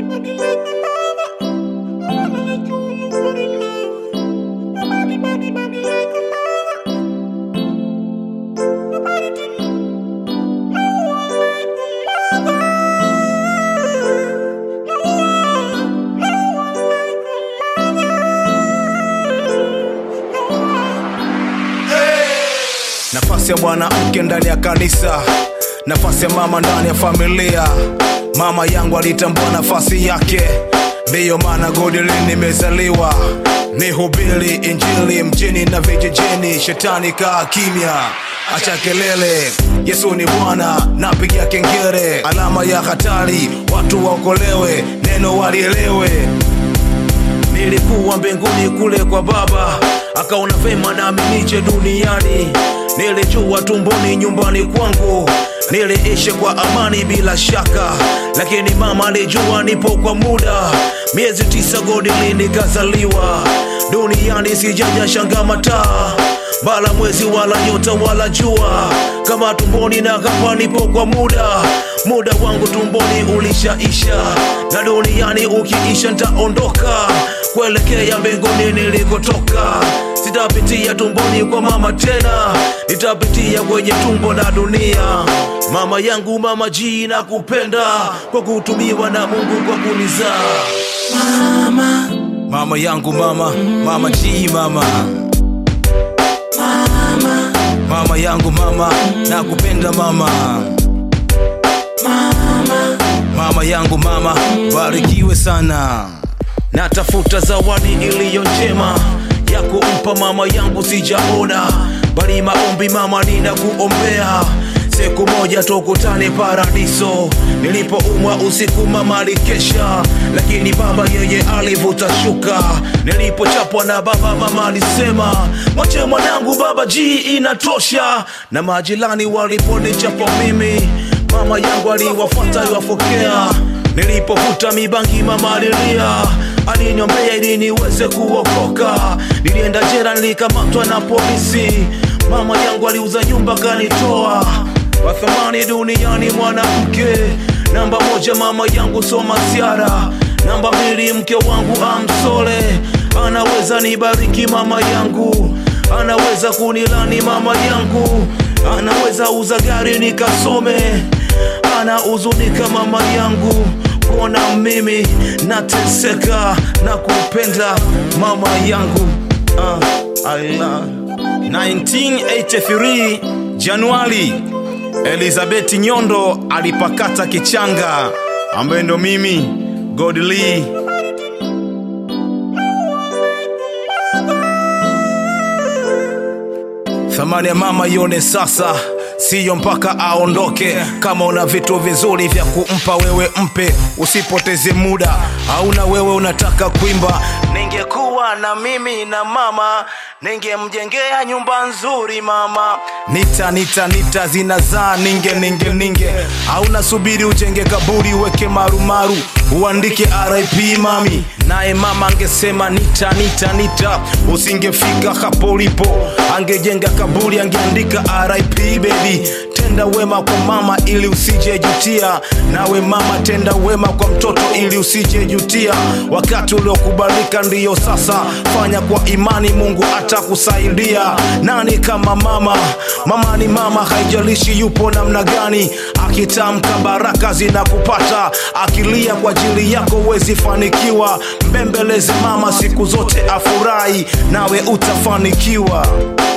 nafasi ya mwanamke ndani ya kanisa nafasi ya mama ndani ya familia mama yangu alitambua nafasi yake ndiyo maana godili nimezaliwa ni hubiri injili mjini na vijijini shetani kaa kimya acha kelele yesu ni bwana napiga kengere alama ya hatari watu waokolewe neno walielewe nilikuwa mbinguni kule kwa baba akaona vema nami nije duniani nilijua tumboni nyumbani kwangu niliishi kwa amani bila shaka lakini mama alijua nipo kwa muda miezi tisa godili nikazaliwa duniani sijaja shanga mataa bala mwezi wala nyota wala jua kama tumboni na hapa nipo kwa muda muda wangu tumboni ulishaisha na duniani ukiisha ntaondoka kuelekea mbinguni nilikotoka sitapitia tumboni kwa mama tena nitapitia kwenye tumbo la dunia mama yangu mama ji na kupenda kwa kutumiwa na mungu kwa kunizaa Mama, mama yangu mama mama ji mama mama, mama yangu mama na kupenda mama mama, mama yangu mama barikiwe sana natafuta zawadi iliyo njema ya kumpa mama yangu sijaona bali maombi mama ninakuombea siku moja tukutane paradiso nilipoumwa usiku mama alikesha lakini baba yeye alivuta shuka nilipochapwa na baba mama alisema mwache mwanangu baba ji inatosha na majirani waliponichapa mimi mama yangu aliwafuata aliwafokea nilipovuta mibangi mama alilia aliniombea ili niweze kuokoka nilienda jera nilikamatwa na polisi mama yangu aliuza nyumba kanitoa kwa thamani duniani mwanamke namba moja mama yangu soma siara namba mbili mke wangu amsole anaweza nibariki mama yangu anaweza kunilani mama yangu anaweza uza gari nikasome anahuzunika mama yangu kuona mimi nateseka na kupenda mama yangu uh, Allah. 1983 Januari, Elizabeth Nyondo alipakata kichanga ambaye ndo mimi Godly. Thamani ya mama ione sasa, siyo mpaka aondoke. Kama una vitu vizuri vya kumpa wewe, mpe, usipoteze muda. Hauna wewe unataka kuimba, ningekuwa na mimi na mama, ningemjengea nyumba nzuri mama. Nita nita nita zinazaa ninge ninge ninge, hauna subiri ujenge kaburi, weke marumaru, uandike RIP mami. Naye mama angesema nita nita nita, usingefika hapo ulipo, angejenga kaburi, angeandika RIP baby. Tenda wema kwa mama ili usije jutia, nawe mama tenda wema kwa mtoto ili usije jutia. Wakati uliokubalika ndiyo sasa, fanya kwa imani, Mungu atakusaidia. Nani kama mama? Mama ni mama, haijalishi yupo namna gani. Akitamka baraka zinakupata, akilia kwa ajili yako huwezi fanikiwa. Mbembeleze mama siku zote, afurahi nawe utafanikiwa.